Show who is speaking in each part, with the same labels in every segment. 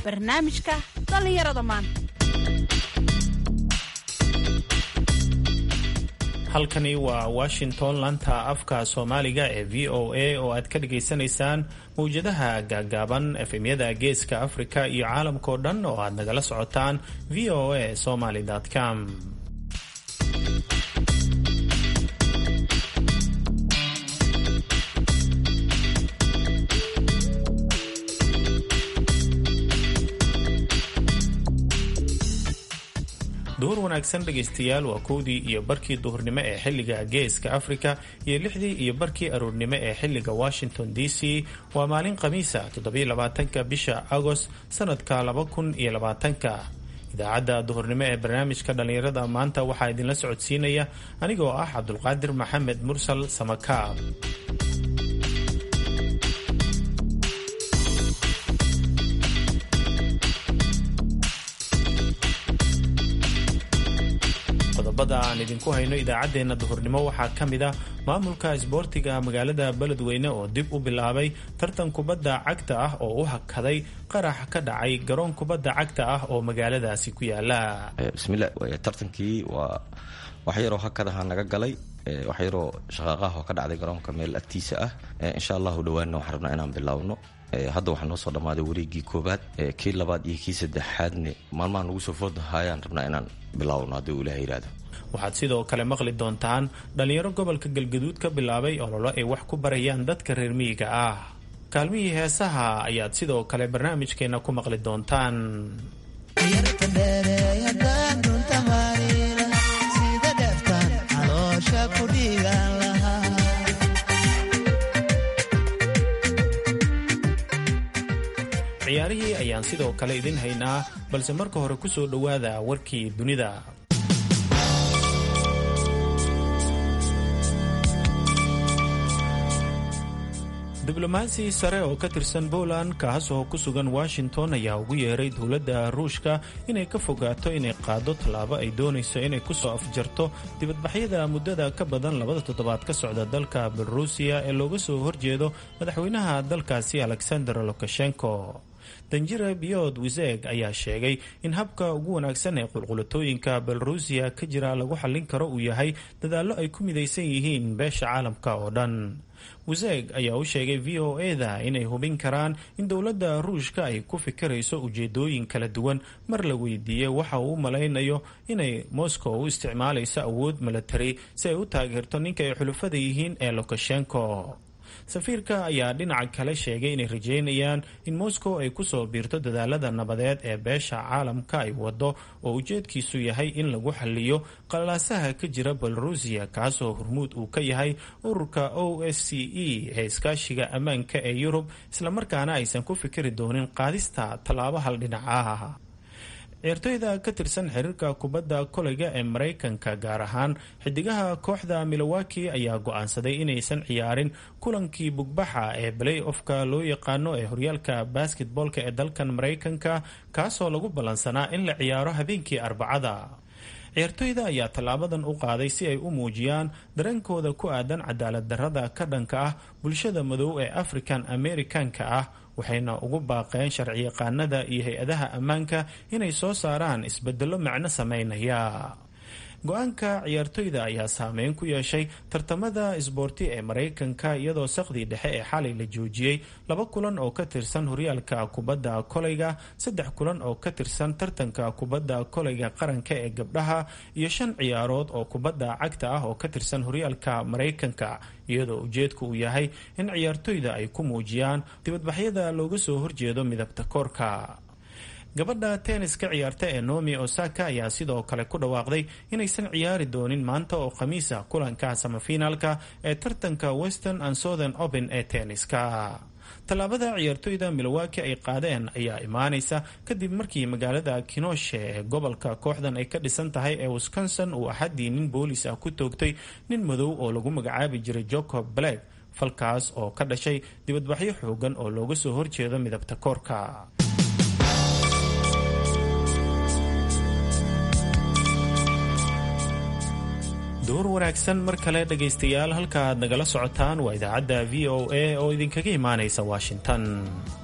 Speaker 1: barnaamijka dhallinyarada maanta
Speaker 2: halkani waa washington lanta afka soomaaliga ee v o a oo aad ka dhagaysanaysaan mawjadaha gaagaaban efemyada geeska afrika iyo caalamkao dhan oo aad nagala socotaan v o a somaly com duhur wanaagsan dhegaystayaal waa kowdii iyo barkii duhurnimo ee xilliga geeska afrika iyo lixdii iyo barkii aroornimo ee xilliga washington d c waa maalin khamiisa toddobylabaatanka bisha agost sanadka laba kun iyo labaatanka idaacadda duhurnimo ee barnaamijka dhallinyarada maanta waxaa idinla socodsiinaya anigoo ah cabdulqaadir maxamed mursal samakaab qodobada aan idinku hayno idaacaddeenna duhurnimo waxaa ka mid ah maamulka isboortiga magaalada beledweyne oo dib u bilaabay tartan kubadda cagta ah oo u hakaday qarax ka dhacay garoon kubadda cagta ah oo magaaladaasi ku yaala
Speaker 3: bismillah tartankii waa wax yaroo hakadaha naga galay wax yaroo shaqaaqaha oo ka dhacday garoonka meel agtiisa ah insha allahu dhawaanna waxaan rabnaa inaan bilaawno hadda waxaa noo soo dhammaaday wareegii koobaad kii labaad iyo kii saddexaadne maalmaha nagu soo foodahayaan rabnaa inaan bilaawno haddii uu ilaah yidhahdo
Speaker 2: waxaad sidoo kale maqli doontaan dhallinyaro gobolka galgaduud ka bilaabay ololo ay wax ku barayaan dadka reer miyiga ah kaalmihii heesaha ayaad sidoo kale barnaamijkeenna ku maqli doontaan ciyaarihii ayaan sidoo kale idin haynaa balse marka hore ku soo dhowaada warkii dunida diblomaasi sare oo ka tirsan poland kaas oo ku sugan washington ayaa ugu yeeray dowladda ruushka inay ka fogaato inay qaado tallaabo ay doonayso inay kusoo afjarto dibadbaxyada muddada ka badan labada toddobaad ka socda dalka belorusiya ee looga soo horjeedo madaxweynaha dalkaasi alexander lukashenko danjira biyod wiseg ayaa sheegay in habka ugu wanaagsan ee qulqulatooyinka belorusiya ka jira lagu xallin karo uu yahay dadaallo ay ku midaysan yihiin beesha caalamka oo dhan wiseg ayaa u sheegay v o e-da inay hubin karaan in dowladda ruushka ay ku fikirayso ujeedooyin kala duwan mar la weydiiyey waxa uu u malaynayo inay moscow u isticmaalayso awood milatari si ay u taageerto ninka ay xulufada yihiin ee lukashenko safiirka ayaa dhinaca kale sheegay inay rajeynayaan in moscow ay kusoo biirto dadaalada nabadeed ee beesha caalamka ay wado oo ujeedkiisu yahay in lagu xaliyo qalaasaha ka jira belorusiya kaasoo hormuud uu ka yahay ururka o s c e ee iskaashiga ammaanka ee yurub islamarkaana aysan ku fikiri doonin qaadista tallaabo hal dhinacaha ciyaartoyda ka tirsan xiriirka kubadda koleyga ee maraykanka gaar ahaan xidigaha kooxda milowaki ayaa go-aansaday inaysan ciyaarin kulankii bugbaxa ee balay ofka loo yaqaano ee horyaalka basketboolka ee dalkan maraykanka kaasoo lagu ballansanaa in la ciyaaro habeenkii arbacada ciyaartoyda ayaa tallaabadan u qaaday si ay u muujiyaan dareenkooda ku aadan cadaalad darrada ka dhanka ah bulshada madow ee african americanka ah waxayna ugu baaqeen sharciyaqaanada iyo hay-adaha ammaanka inay soo saaraan isbedelo macno sameynaya go-aanka ciyaartoyda ayaa saameyn ku yeeshay tartamada isboorti ee maraykanka iyadoo saqdii dhexe ee xalay la joojiyey laba kulan oo ka tirsan horyaalka kubadda koleyga saddex kulan oo ka tirsan tartanka kubadda koleyga qaranka ee gabdhaha iyo shan ciyaarood oo kubadda cagta ah oo ka tirsan horyaalka maraykanka iyadoo ujeedku uu yahay in ciyaartoyda ay ku muujiyaan dibadbaxyada looga soo horjeedo midabta koorka gabadha tenniska ciyaarta ee nomi osaka ayaa sidoo kale ku dhawaaqday inaysan ciyaari doonin maanta oo khamiisa kulanka samafinaalka ee tartanka western and southern open ee tenniska tallaabada ciyaartoyda milowaki ay qaadeen ayaa imaanaysa kadib markii magaalada kinoshe ee gobolka kooxdan ay ka dhisan tahay ee wisconsin uu axadii nin boolis ah ku toogtay nin madow oo lagu magacaabi jiray jacob black falkaas oo ka dhashay dibadbaxyo xoogan oo looga soo horjeedo midabta koorka duhur wanaagsan mar kale dhegaystayaal halka aad nagala socotaan waa idaacadda v o a oo idinkaga imaanaysa washington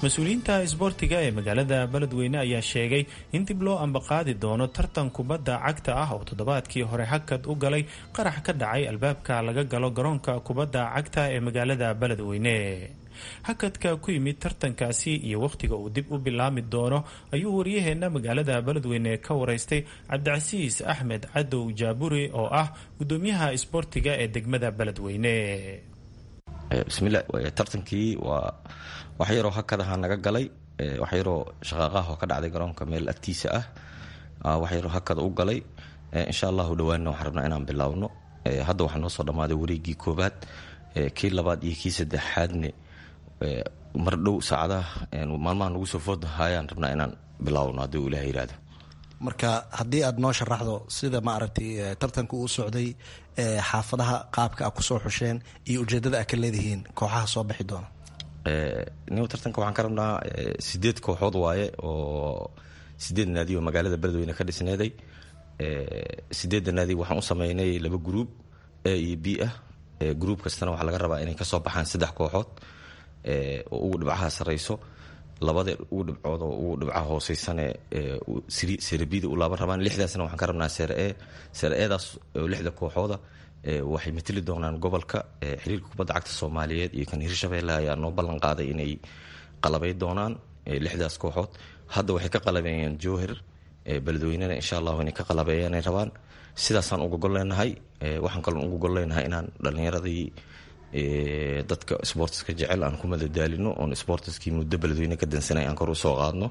Speaker 2: mas-uuliyiinta isboortiga ee magaalada beledweyne ayaa sheegay in dib loo ambaqaadi doono tartan kubadda cagta ah oo toddobaadkii hore hakad u galay qarax ka dhacay albaabka laga galo garoonka kubadda cagta ee magaalada beledweyne hakadka ku yimid tartankaasi iyo wakhtiga uu dib u bilaami doono ayuu waryaheena magaalada beledweyne ka wareystay cabdicasiis axmed cadow jaaburi oo ah gudoomiyaha isboortiga ee degmada beledweyne
Speaker 3: bismillah tartankii waa wax yaroo hakadaha naga galay wax yaroo shaqaaqaha oo ka dhacday garoonka meel agtiisa ah wax yaroo hakada u galay insha allahu dhawaanna waxaan rabnaa inaan bilaawno hadda waxaa noo soo dhammaaday wareegii koobaad kii labaad iyo kii saddexaadne mar dhow saacadaha maalmaha nagu soo foodahayaan rabnaa inaan bilaawno haddii uu ilaah yihahdo
Speaker 4: marka haddii aad noo sharaxdo sida maaragtay tartanka uu socday xaafadaha qaabka a kusoo xusheen iyo ujeedada a ka leedihiin kooxaha soo bixi doona
Speaker 3: nin tartanka waxaan ka rabnaa sideed kooxood waaye oo sideed naadi oo magaalada beledweyne ka dhisneeday sideedda naadi waxaan u sameynay laba gruub a iyo b ah gruub kastana waxaa laga rabaa inay kasoo baxaan saddex kooxood oo ugu dhibcaha sareyso labada ugu dhibcood oo ugu dhibcaha hooseysane serebida u laaban rabaan lixdaasna waxaan ka rabnaa sere e sere edaas oo lixda kooxooda waxay mateli doonaan gobolka xiriirka kubadda cagta soomaaliyeed iyo kan hirshabeelle ayaa noo ballan qaaday inay qalabay doonaan lixdaas kooxood hadda waxay ka qalabeeyeen jowhar beledweynena insha allahu inay ka qalabeeyaanay rabaan sidaasaan uga gol leenahay waxaan kaloon uga gol leenahay inaan dhallinyaradii dadka sportiska jecel aan ku madadaalino oon sportiskii muddo beledweyne ka dansanay aan kor u soo qaadno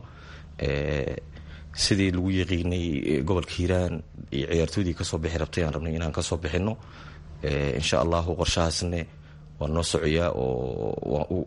Speaker 3: sidii lagu yaqiinay gobolka hiiraan iyo ciyaartooydii kasoo bixi rabtay aan rabnay inaan kasoo bixino insha allahu qorshahaasne waa noo socoyaa oo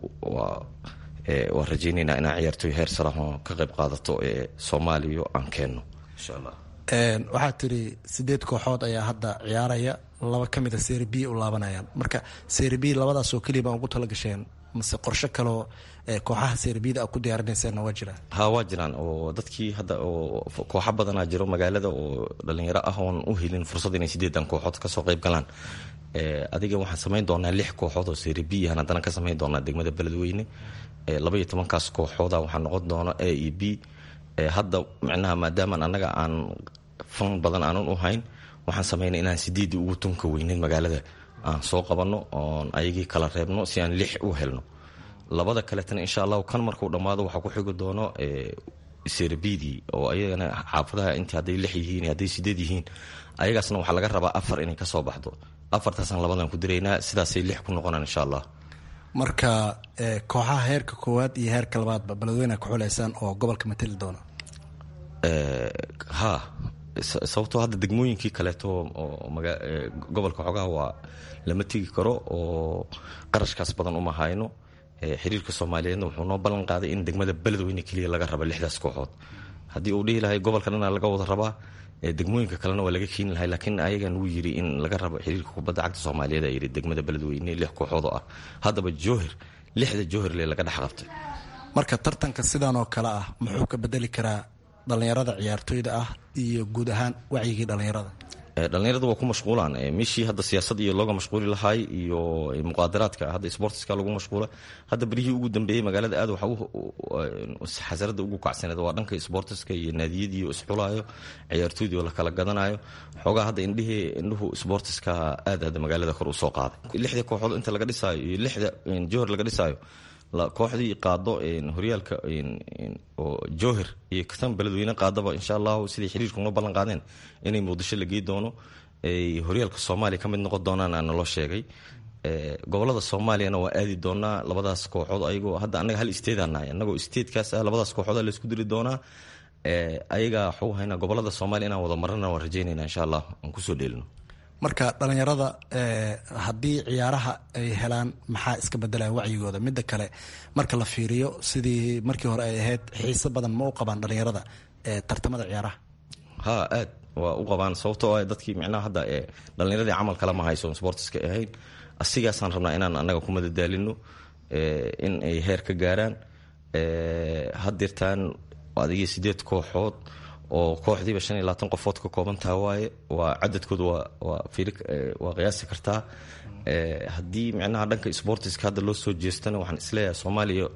Speaker 3: waa rajaynaynaa inaan ciyaartooy heer salaho ka qayb qaadato ee soomaaliya aan keenno insha allah
Speaker 4: waxaad tiri sideed kooxood ayaa hadda ciyaaraya laba ka mida seri b u laabanayaan marka seri b labadaasoo keliya baan ugu talagasheen mase qorsho kaloo kooxaha serbiyada a ku diyaarinayseena waa jiraan
Speaker 3: ha waa jiraan oo dadkii hadda oo kooxo badanaa jiro magaalada oo dhalinyaro ah oon u helin fursad inay sideedan kooxood kasoo qayb galaan adiga waxaan samayn doonaa lix kooxood oo serbiyan haddana ka samayn doonaa degmada beledweyne labaiyo tobankaas kooxooda waxaa noqon doona a e b hadda micnaha maadaamaan annaga aan fan badan aanan u hayn waxaan samaynay inaan sideedii ugu tunka weyneyn magaalada aan soo qabanno oon ayagii kala reebno si aan lix u helno labada kaletana insha allahu kan markuu dhammaado waxaa ku xigi doono serbidii oo ayagana xaafadaha intii hadday lix yihiin hadday sideed yihiin ayagaasna waxaa laga rabaa afar inay kasoo baxdo afartaasaan labadan ku diraynaa sidaasay lix ku noqonaan insha allah
Speaker 4: marka kooxaha heerka koowaad iyo heerka labaadba beledweyne ka xuleysaan oo gobolka mateli doona
Speaker 3: ha sababtoo hadda degmooyinkii kaleeto oo gobolka xogaha waa lama tegi karo oo qarashkaas badan uma hayno xiriirka soomaaliyeedna wuxuu noo ballan qaaday in degmada beledweyne keliya laga raba lixdaas kooxood haddii uu dhihi lahay gobolka dhana laga wada rabaa degmooyinka kalena waa laga keeni lahay laakiin ayagan wuu yiri in laga rabo xiriirka kubadda cagta soomaaliyeed a yiri degmada beledweyne lix kooxood oo ah haddaba jowhir lixda jowhirle laga dhex qabtay
Speaker 4: marka tartanka sidan oo kale ah muxuu ka bedeli karaa dhallinyarada ciyaartooyda ah iyo guud ahaan wacyigii dhallinyarada
Speaker 3: dhallinyarada waa ku mashquulaan meeshii hadda siyaasad iyo looga mashquuli lahaay iyo muqaadaraadka hadda sportiska lagu mashquula hadda berihii ugu dambeeyey magaalada aad waxa xasarada ugu kacsaneed waa dhanka sportiska iyo naadiyadii oo isxulaayo ciyaartooydii oo la kala gadanayo xoogaa hadda indhihii indhuhu sportiska aad hadda magaalada kor usoo qaaday lixda kooxood inta laga dhisaayo iyo lixda johor laga dhisaayo kooxdii qaado horyaalka oo jowhir iyo katan beledweyne qaadaba insha allahu siday xiriirku noo ballan qaadeen inay muqdisho la gey doono ay horyaalka soomaaliya ka mid noqon doonaan aa naloo sheegay gobolada soomaaliyana waa aadi doonaa labadaas kooxood ayagoo hadda annaga hal isteedaan nahay annagoo isteedkaas ah labadaas kooxood laysku diri doonaa ayaga waxuu haynaa gobolada soomaaliya inaan wada marana waan rajaynayna insha allah aan kusoo dheelino
Speaker 4: marka dhallinyarada haddii ciyaaraha ay helaan maxaa iska bedelaya wacyigooda midda kale marka la fiiriyo sidii markii hore ay ahayd xiiso badan ma u qabaan dhallinyarada tartamada ciyaaraha
Speaker 3: ha aad waa u qabaan sababtoo ah dadkii micnaha hadda dhallinyaradii camal kale ma hayso sportiska ahayn asigaasaan rabnaa inaan annaga ku madadaalino in ay heer ka gaaraan hadirtaan adigii sideed kooxood oo kooxdiiba shan iyo labaatan qofood ka koobantaha waaye waa cadadkooda waa qiyaasi kartaa haddii micnaha dhanka sportiska hadda loo soo jeestana waxaan isleeyahay soomaaliya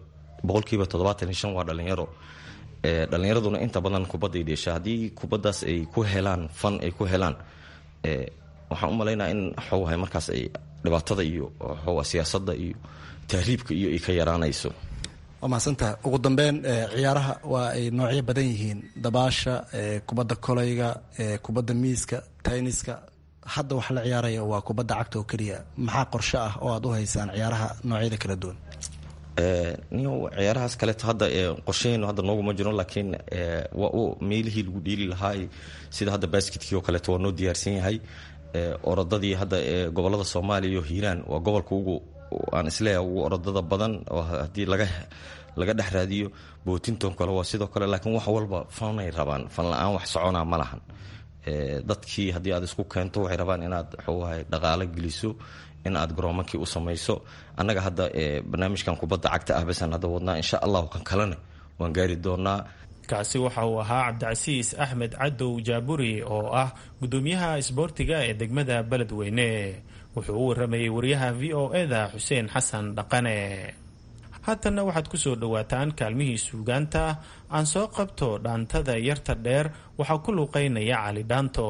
Speaker 3: boqolkiiba toddobaatan iyo shan waa dhalinyaro dhalinyaraduna inta badan kubadday dheesha haddii kubaddaas ay ku helaan fan ay ku helaan waxaan u malaynaa in xoogahay markaas ay dhibaatada iyo xooga siyaasadda iyo tahriibka iyo ay ka yaraanayso
Speaker 4: waa mahadsantaha ugu dambeyn ciyaaraha waa ay noocyo badan yihiin dabaasha kubadda kolayga kubadda miiska tayniska hadda wax la ciyaaraya waa kubadda cagta oo keliya maxaa qorshe ah oo aad u haysaan ciyaaraha noocyada kala duwan
Speaker 3: niyo ciyaarahaas kaleeto hadda qorshaheynu hadda nooguma jiro laakiin waa u meelihii lagu dheeli lahaa sida hadda basketkii oo kaleeto waa noo diyaarsan yahay orodadii hadda gobolada soomaaliya iyo hiiraan waa gobolka ugu aan isleeyahay ugu orodada badan oo haddii laga laga dhex raadiyo bootinton kale waa sidoo kale laakiin wax walba fanay rabaan fan la-aan wax soconaa ma lahan dadkii haddii aad isku keento waxay rabaan inaad xoogahay dhaqaalo geliso in aad garoomankii u samayso annaga hadda barnaamijkan kubadda cagta ah basan hadda wadnaa insha allahu kan kalena waan gaari doonaa
Speaker 2: kaasi waxa uu ahaa cabdicasiis axmed cadow jaaburi oo ah gudoomiyaha isboortiga ee degmada beledweyne wuxuu u waramayay wariyaha v o eda xuseen xasan dhaqane haatanna waxaad ku soo dhowaataan kaalmihii suugaanta aan soo qabto dhaantada yarta dheer waxaa ku luuqaynaya cali dhaanto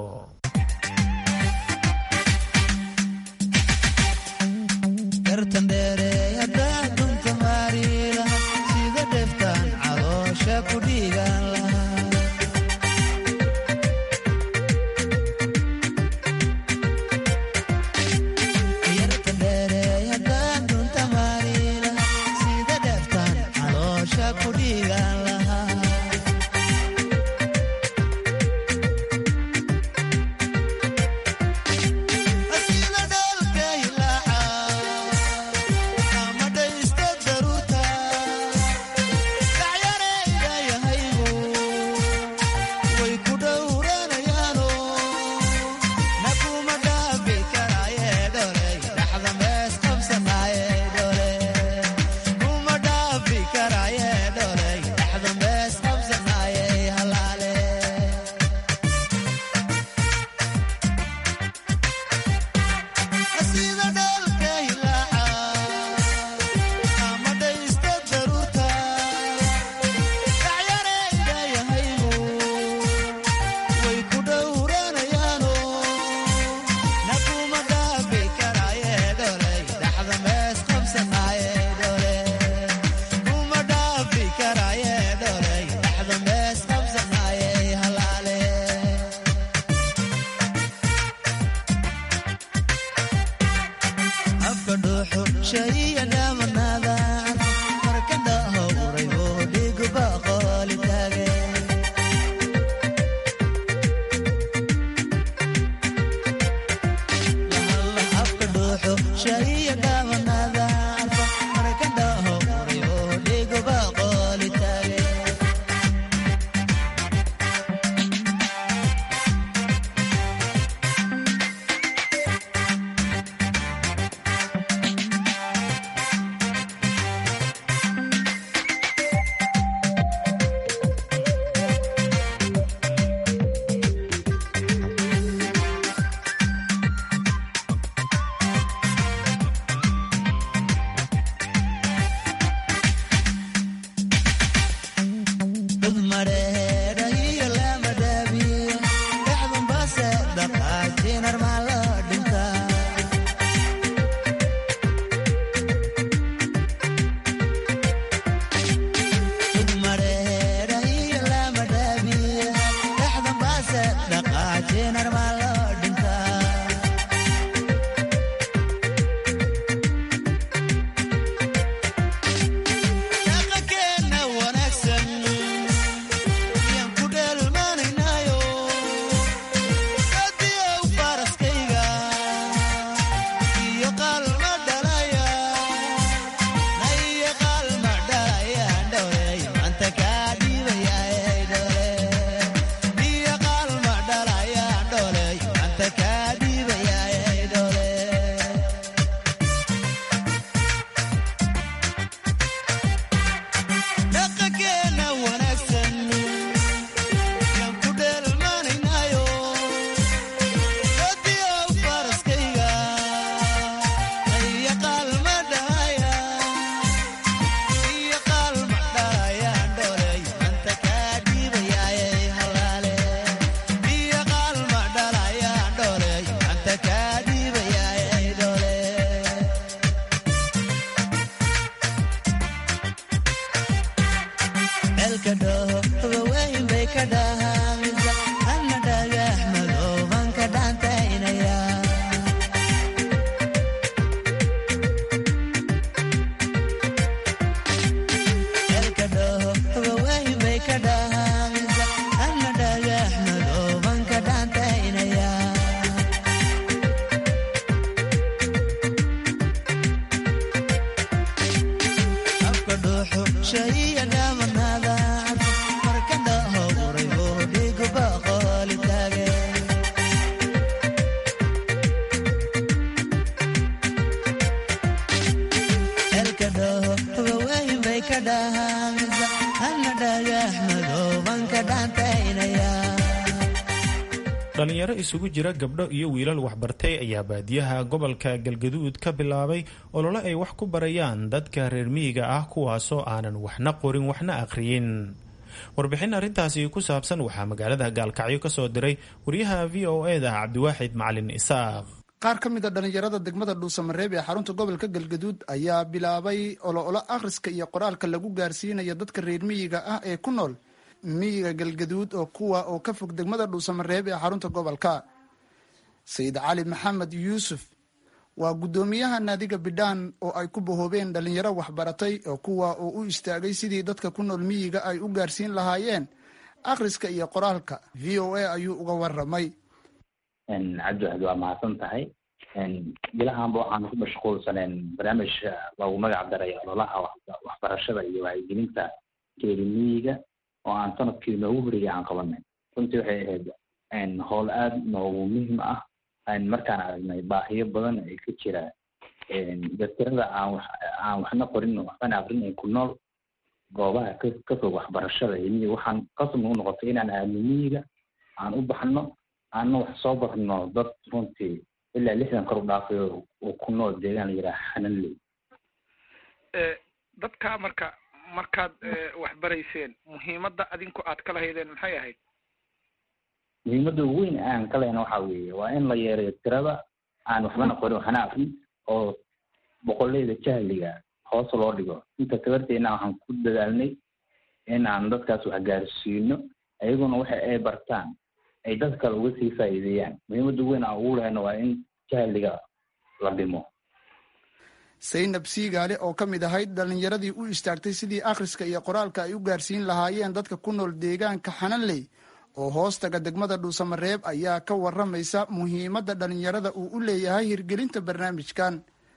Speaker 2: dhalinyaro isugu jira gabdho iyo wiilal waxbartay ayaa baadiyaha gobolka galgaduud ka bilaabay olole ay wax ku barayaan dadka reer miyiga ah kuwaasoo aanan waxna qorin waxna akhriyin warbixin arrintaasi ku saabsan waxaa magaalada gaalkacyo ka soo diray wariyaha v o e da cabdiwaaxid macalin isaaq
Speaker 5: qaar ka mid a dhallinyarada degmada dhuusamareeb ee xarunta gobolka galgaduud ayaa bilaabay ololo akhriska iyo qoraalka lagu gaarsiinayo dadka reer miyiga ah ee ku nool miyiga galgaduud oo kuwa oo ka fog degmada dhuusamareeb ee xarunta gobolka sayid cali maxamed yuusuf waa guddoomiyaha naadiga bidhaan oo ay ku bahoobeen dhallinyaro waxbaratay oo kuwa oo u istaagay sidii dadka ku nool miyiga ay u gaarsiin lahaayeen akhriska iyo qoraalka v o a ayuu uga waramay
Speaker 6: cabdiwaxid waa mahadsan tahay bilahaanba waxaan ku mashquulsaneen barnaamij loogu magac daray ololaha waxbarashada iyo wacyigelinta geeri miyiga oo aan sanadkii noogu horeeyay aan qabanay runtii waxay ahayd howl aada noogu muhiim ah markaan aragnay baahiyo badan ay ka jira daktirada aan aan waxna qorin waxbana aqrin ay ku nool goobaha ka ka fog waxbarashada iyo miyiga waxaan qasab nagu noqotay inaan aadno miyiga aan u baxno aanna wax soo barno dad runtii ilaa lixdan kor u dhaafayo oo ku nool deegaan la yidhaha xananley
Speaker 7: dadka marka markaad wax barayseen muhiimadda adinku aad ka lahaydeen maxay ahayd
Speaker 6: muhiimadda ugu weyn aan ka lehna waxa weeye waa in la yeerayo tirada aan waxbana qorin waxna aqrin oo boqoleyda jahliga hoos loo dhigo inta tabarteena waxaan ku dadaalnay in aan dadkaas wax gaarsiino ayaguna waxa ay bartaan ay dad kale uga sii faa'iideeyaan muhiimadda ugu weyn aan ugu lehna waa in jahliga la dhimo
Speaker 5: saynab siigaale oo ka mid ahayd dhallinyaradii u istaagtay sidii akhriska iyo qoraalka ay u gaarsiin lahaayeen dadka ku nool deegaanka xananley oo hoostaga degmada dhuusamareeb ayaa ka waramaysa muhiimadda dhallinyarada uu u leeyahay hirgelinta barnaamijkan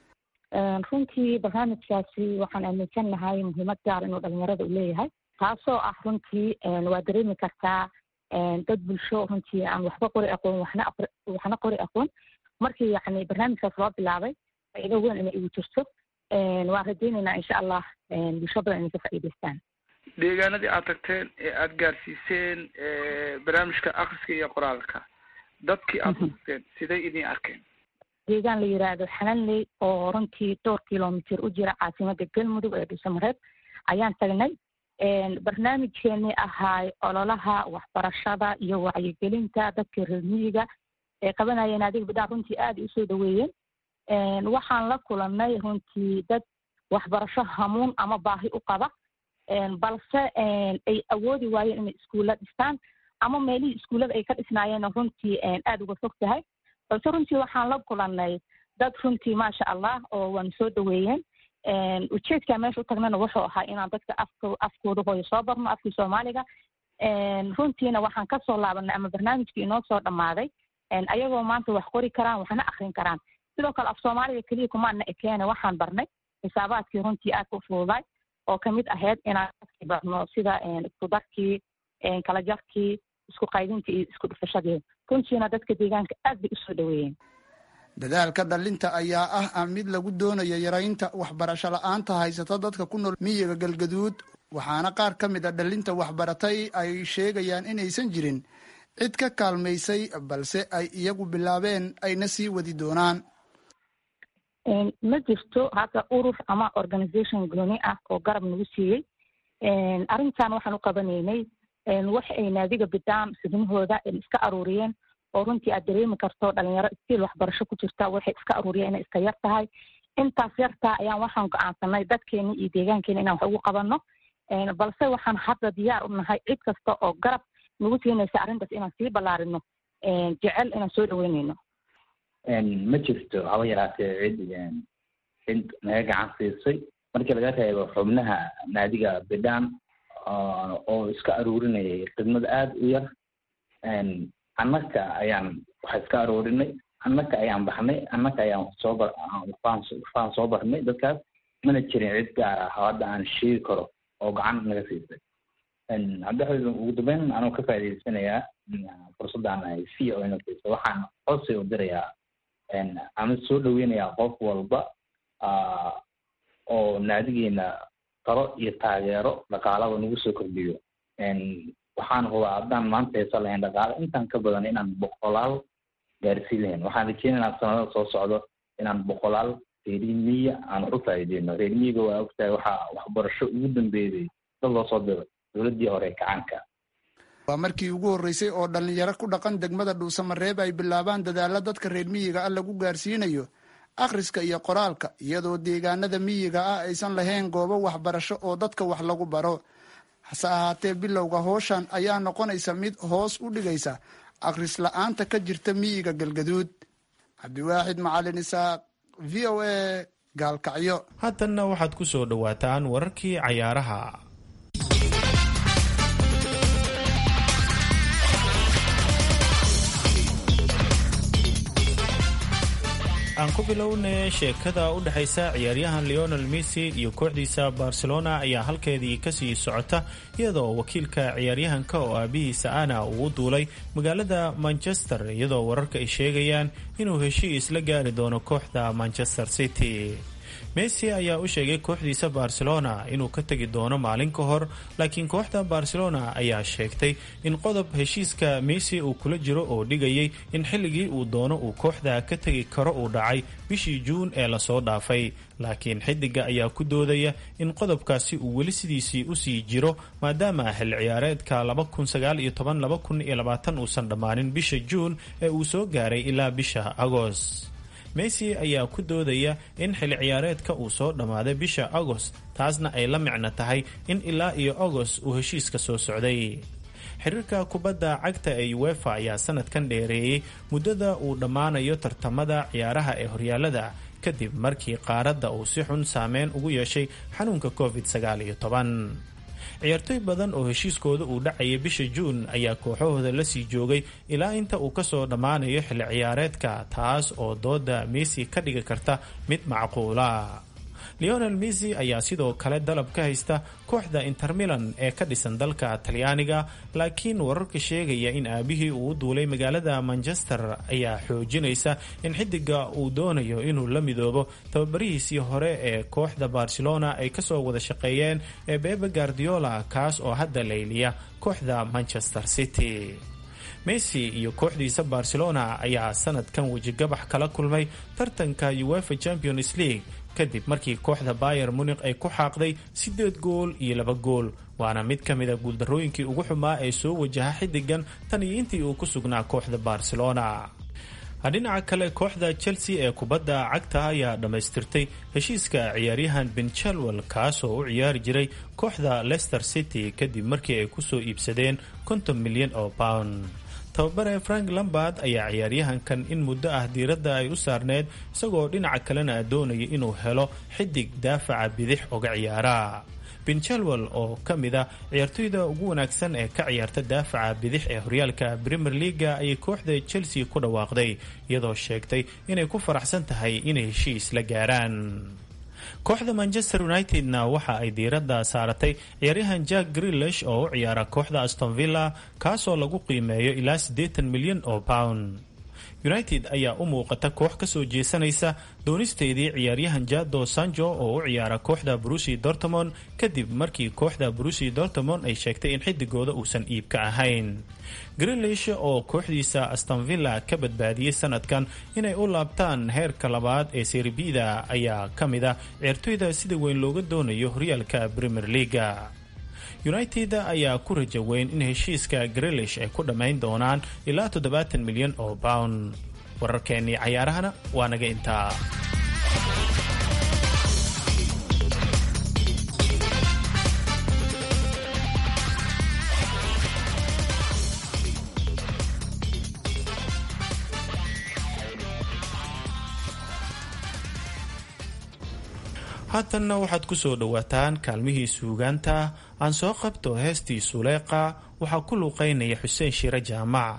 Speaker 8: runtii barnaamijkaasi waxaan aaminsan nahay muhiimad gaar inuu dhalinyarada u leeyahay taasoo ah runtii waa dareemi kartaa dad bulsho runtii aan waxba qori aqoon waxna waxna qori aqoon markii yacni barnaamijkaas loo bilaabay faa'iido weyn inay igu jirto waan rajaynaynaa insha allah bulsho badan inay ka faa'iidaystaan
Speaker 7: deegaanadii aad tagteen ee aada gaarsiiseen barnaamijka akhriska iyo qoraalka dadkii aad tagteen siday idin arkeen
Speaker 8: deegaan la yiraahdo xananley oo runtii dhowr kilomitr u jira caasimada galmudug ee dhuusamareeb ayaan tagnay barnaamijkeenii ahaay ololaha waxbarashada iyo wacyigelinta dadka reer miyiga ee qabanayeen adiga bidhaan runtii aada usoo dhaweeyeen waxaan la kulanay runtii dad waxbarasho hamuun ama baahi u qaba balse ay awoodi waayeen inay iskuulla dhistaan ama meelihii iskuullada ay ka dhisnaayeen runtii aada uga fog tahay balse runtii waxaan la kulanay dad runtii maasha allah oo waanu soo dhaweeyeen ujeedkaa meesha u tagnana wuxuu ahaa inaan dadka afk afkooda hooyo soo barno afkii soomaaliga runtiina waxaan kasoo laabanay ama barnaamijkii inoo soo dhammaaday ayagoo maanta wax qori karaan waxna akrin karaan sidoo kale af soomaaliga keliya kumaana ekeene waxaan barnay xisaabaadkii runtii aad u fududay oo kamid ahayd inaan dadkii barno sida isku darkii kala jarkii isku qaydintii iyo isku dhufashadii runtiina dadka deegaanka aad bay usoo dhaweeyeen
Speaker 5: dadaalka dhalinta ayaa ah ah mid lagu doonayo yaraynta waxbarasho la-aanta haysata dadka ku nool miyiga galgaduud waxaana qaar ka mid a dhalinta waxbaratay ay sheegayaan inaysan jirin cid ka kaalmaysay balse ay iyagu bilaabeen ayna sii wadi doonaan
Speaker 8: ma jirto hadda urur ama organisation gooni ah oo garab nagu siiyey arrintan waxaan u qabanaynay wax ay naadiga bidaan xubnahooda iska aruuriyeen oo runtii aad dareemi karto dhalinyaro istiil waxbarasho ku jirta waxay iska aruuriyeen inay iska yar tahay intaas yartaa ayaan waxaan go-aansanay dadkeena iyo deegaankeena inaan wax ugu qabanno balse waxaan hadda diyaar u nahay cid kasta oo garab nagu siinaysa arrintaas inaan sii ballaarino jecel inaan soo dhaweynayno
Speaker 6: ma jirto haba yaraatee cid cid naga gacan siisay markii laga reebo xubnaha naadiga bidhaan oo iska aruurinayay khidmad aada u yar annaka ayaan waxa iska aroorinay annaka ayaan baxnay annaka ayaan soo bar waxbaan soo barnay dadkaas mana jirin cid gaar ah hadda aan sheegi karo oo gacan naga siisay cabdixaid ugu dambeyn anuu ka faa'iidaysanayaa fursaddan ay c o ina siisa waxaan codsi u dirayaa ama soo dhaweynayaa qof walba oo naadigeena talo iyo taageero dhaqaalaba nagu soo kordhiyo waxaan hubaa haddaan maanta heesa lahayn dhaqaale intaan ka badan inaan boqolaal gaarsiin lahayn waxaan rajeynaynaa sanadada soo socdo inaan boqolaal reerimiya aan u faa'iideyno reerimiyiga waa ogtahay waxaa waxbarasho ugu dambeeyay dad loo soo diro dowladdii hore kacaanka
Speaker 5: waa markii ugu horreysay oo dhallinyaro ku dhaqan degmada dhuusamareeb ay bilaabaan dadaalla dadka reer miyiga ah lagu gaarsiinayo akhriska iyo qoraalka iyadoo deegaanada miyiga ah aysan lahayn goobo waxbarasho oo dadka wax lagu baro hase ahaatee bilowga hooshan ayaa noqonaysa mid hoos u dhigaysa akhris la-aanta ka jirta miyiga galgaduud cabdiwaaxid macalin isaaq v o a gaalkacyo
Speaker 2: haatanna waxaad ku soo dhowaataan wararkii cayaaraha aan ku bilowne sheekada u dhexaysa ciyaaryahan leonel messi iyo kooxdiisa barcelona ayaa halkeedii kasii socota iyadoo wakiilka ciyaaryahanka oo aabihiisa ana uu duulay magaalada manchester iyadoo wararka ay sheegayaan inuu heshiis la gaari doono kooxda manchester city messi ayaa u sheegay kooxdiisa barcelona inuu ka tegi doono maalin ka hor laakiin kooxda barcelona ayaa sheegtay in qodob heshiiska messi uu kula jiro oo dhigayay in xilligii uu doono uu kooxda ka tegi karo uu dhacay bishii juun ee lasoo dhaafay laakiin xidiga ayaa ku doodaya in qodobkaasi uu weli sidiisii usii jiro maadaama xil ciyaareedka uusan dhammaanin bisha juun ee uu soo gaaray ilaa bisha agost messi ayaa ku doodaya in xili ciyaareedka uu soo dhammaaday bisha agost taasna ay la micno tahay in ilaa iyo agost uu heshiiska soo socday xiriirka kubadda cagta ee uefa ayaa sanadkan dheereeyey muddada uu dhammaanayo tartamada ciyaaraha ee horyaalada kadib markii qaaradda uu si xun saameyn ugu yeeshay xanuunka covid ciyaartoy badan oo heshiiskooda uu dhacayay bisha juun ayaa kooxahooda lasii joogay ilaa inta uu kasoo dhammaanayo xilli ciyaareedka taas oo dooda messi ka dhigi karta mid macquula leonel messi ayaa sidoo kale dalab ka haysta kooxda inter milan ee ka dhisan dalka talyaaniga laakiin wararka sheegaya in aabihii uu u duulay magaalada manchester ayaa xoojinaysa in xidiga uu doonayo inuu la midoobo tababarihiisii hore ee kooxda barcelona ay kasoo wada shaqeeyeen ee bebe guardiola kaas oo hadda layliya kooxda manchester city messi iyo kooxdiisa barcelona ayaa sanadkan wejigabax kala kulmay tartanka uefa champions league kadib markii kooxda bayer munik ay ku xaaqday siddeed gool iyo laba gool waana mid ka mida guuldarrooyinkii ugu xumaa ee soo wajaha xidigan tan iyo intii uu ku sugnaa kooxda barcelona dhinaca kale kooxda chelsea ee kubadda cagta ayaa dhammaystirtay heshiiska ciyaaryahan ben chalwell kaasoo u ciyaari jiray kooxda leicester city kadib markii ay kusoo iibsadeen konton milyan oo pound tababare frank lambard ayaa ciyaaryahankan in muddo ah diiradda ay u saarneed isagoo dhinaca kalena doonaya inuu helo xidig daafaca bidix oga ciyaara ben chalwell oo ka mid a ciyaartoyda ugu wanaagsan ee ka ciyaarta daafaca bidix ee horyaalka premier leaga ayay kooxda chelsea ku dhawaaqday iyadoo sheegtay inay ku faraxsan tahay inay heshiis la gaaraan kooxda manchester united-na waxa ay diiradda saaratay ciyaaryahan jack grilish oo u ciyaara kooxda aston villa kaasoo lagu qiimeeyo ilaa siddeetan milyan oo pound united ayaa u muuqata koox kasoo jeesanaysa doonisteedii ciyaaryahan jado sanjo oo u ciyaara kooxda brusi dortmond kadib markii kooxda brusi dortmond ay sheegtay in xidigooda uusan iibka ahayn grilish oo kooxdiisa astonvilla ka badbaadiyey sanadkan inay u laabtaan heerka labaad ee serbida ayaa ka mid ah ciyaartoyda sida weyn looga doonayo horyaalka premier leaga united ayaa ku raja weyn in heshiiska grilish ay ku dhammayn doonaan ilaa toddobaatan milyan oo pound wararkeennii cayaarahana waa naga intaa haatanna waxaad ku soo dhowaataan kaalmihii suugaanta aan soo qabto heestii suleeqa waxaa ku luuqaynaya xuseen shire jaamac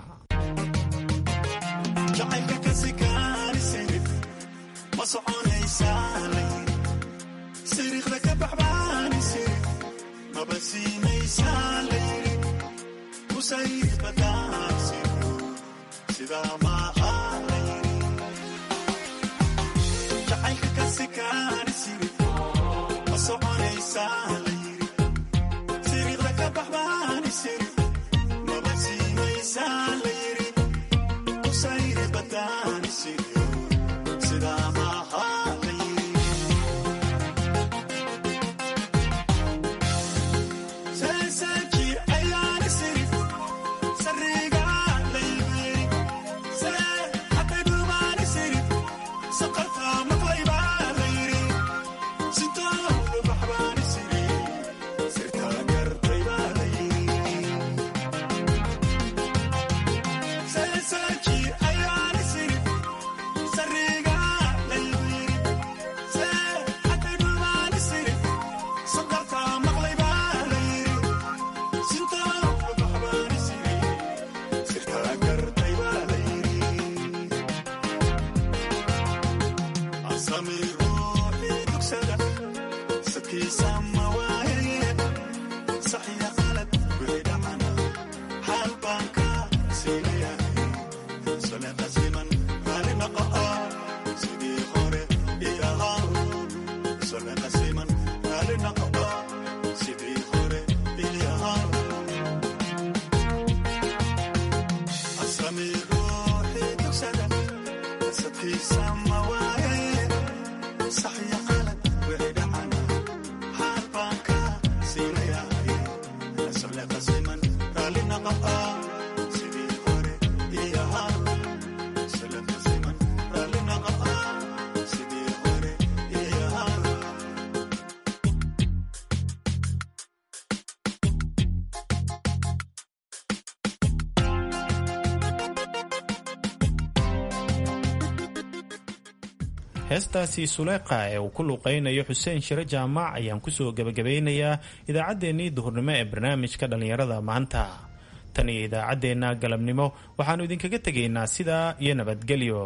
Speaker 2: heestaasi suleeqa ee uu ku luuqaynayo xuseen shire jaamac ayaan kusoo gebagabaynayaa idaacaddeenii duhurnimo ee barnaamijka dhallinyarada maanta tan iyo idaacaddeenna galabnimo waxaannu idinkaga tegaynaa sidaa iyo nabadgelyo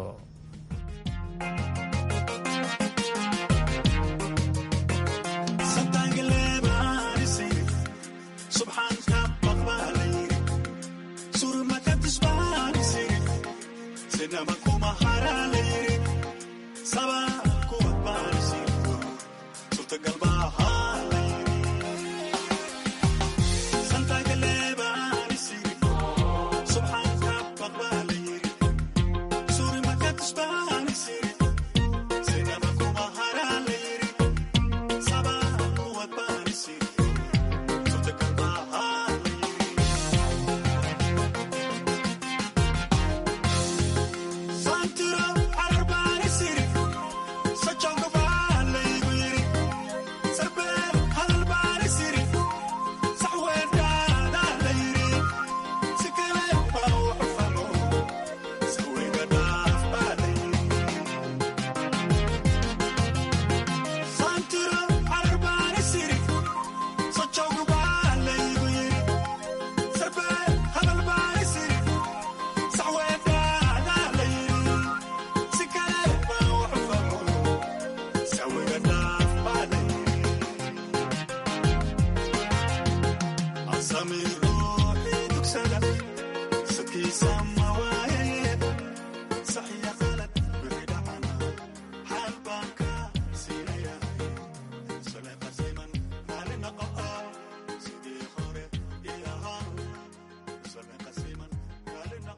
Speaker 9: Samir ruuxi dugsada sadkiisa